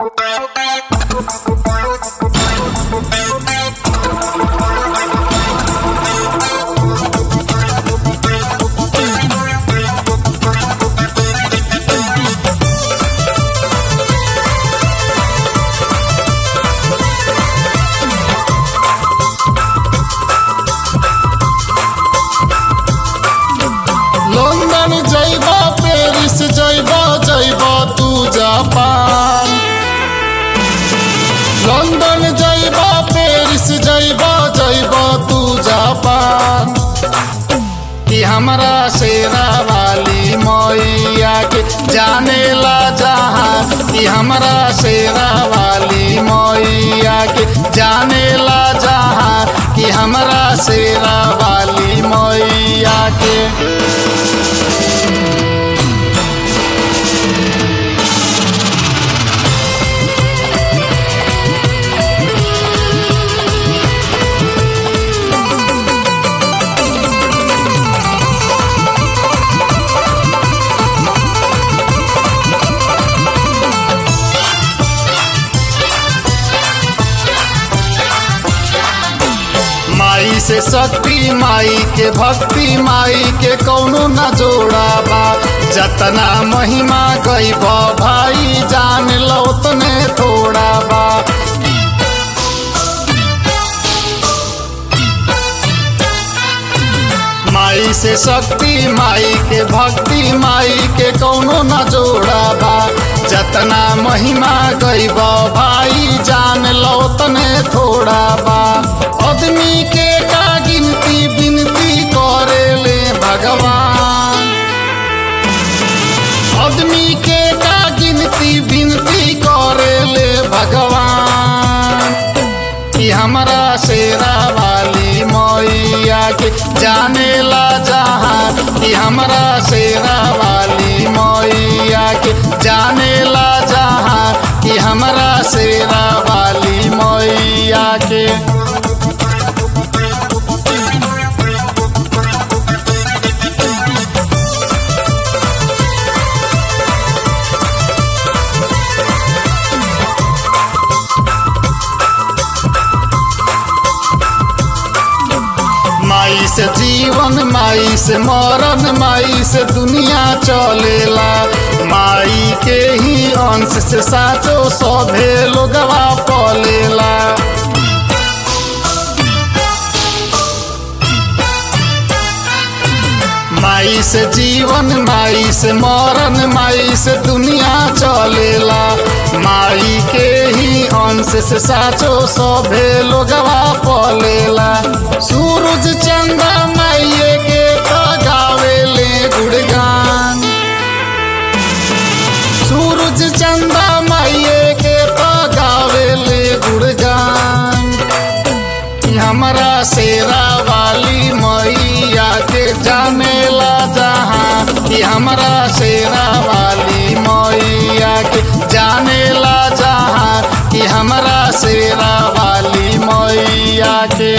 London যাইব Paris যাইব যাইব তু জাপান লন্ডন যাইব প্যারিस যাইব যাইব तू जापान कि हमरा शेरा वाली मैया के जाने ला जहाँ कि हमरा शेरा वाली मैया के जाने ला जहाँ कि हमरा शेरा वाली मैया के माई से शक्ति माई के भक्ति माई के कौनो न जोड़ा बा जतना महिमा गईब भाई जान लो तने थोड़ा बा माई से शक्ति माई के भक्ति माई के कौनो न जोड़ा बा जतना महिमा गईब भाई जान लो तने थोड़ा बा आदमी के का गिनती बिनती करे ले भगवान आदमी के का गिनती बिनती करे ले भगवान कि हमरा शेरा वाली मैया के जाने ला जहाँ कि हमरा शेरा वाली मैया के जाने ला जहाँ कि हमरा शेरा वाली मैया के माई से जीवन माई से मरण माई से दुनिया चलेला माई के ही अंश से साचो सभे लोगवा पलेला माई से जीवन माई से मरण माई से दुनिया चलेला माई के ही अंश से साचो सभे लोगवा पलेला सूरज चंदा माइये के तो गावेले गुणगान सूरज चंदा माइये के तो गावेले गुणगान कि हमरा शेरा वाली मैया के जाने ला जहाँ कि हमरा शेरा वाली मैया के जाने ला जहाँ कि हमरा शेरा वाली मैया के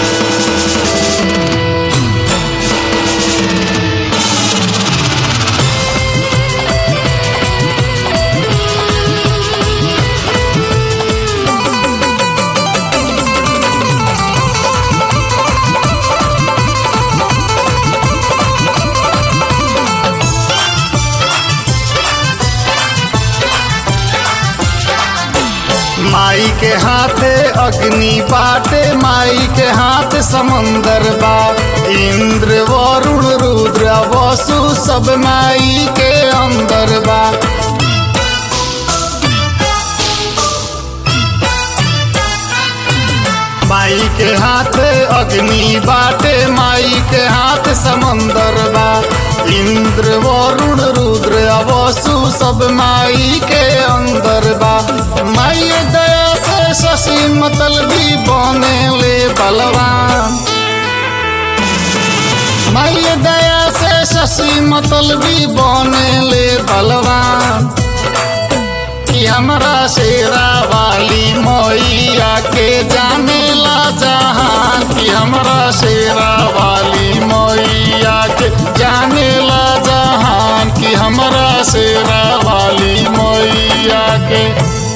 माई के हाथे अग्नि बाटे माई के हाथ समंदर बा इंद्र वरुण रुद्र वसु सब माई के अंदर बा माई के हाथ अग्नि बाटे माई के हाथ समंदर बा इंद्र वरुण रुद्र वसु सब माई के अंदर बा माई दया से शशि मतलबी बने ले बलवान माई दया से शशि मतलबी बने ले बलवान कि हमरा शेरा वाली मैया के जाने ला जहाँ कि हमरा शेरा वाली मैया के जाने ला जहाँ कि हमरा शेरा वाली मैया के